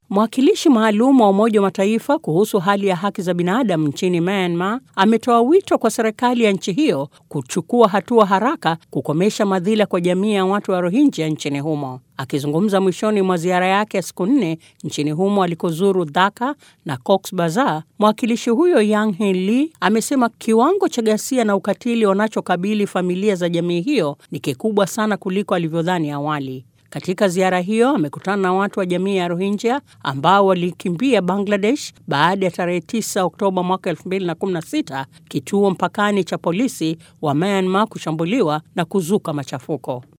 Mwakilishi maalum wa Umoja wa Mataifa kuhusu hali ya haki za binadamu nchini Myanmar ametoa wito kwa serikali ya nchi hiyo kuchukua hatua haraka kukomesha madhila kwa jamii ya watu wa Rohingya nchini humo. Akizungumza mwishoni mwa ziara yake ya siku nne nchini humo alikozuru Dhaka na Cox Bazar, mwakilishi huyo Yang Hin Lee amesema kiwango cha ghasia na ukatili wanachokabili familia za jamii hiyo ni kikubwa sana kuliko alivyodhani awali. Katika ziara hiyo amekutana na watu wa jamii ya Rohingya ambao walikimbia Bangladesh baada ya tarehe 9 Oktoba mwaka 2016 kituo mpakani cha polisi wa Myanmar kushambuliwa na kuzuka machafuko.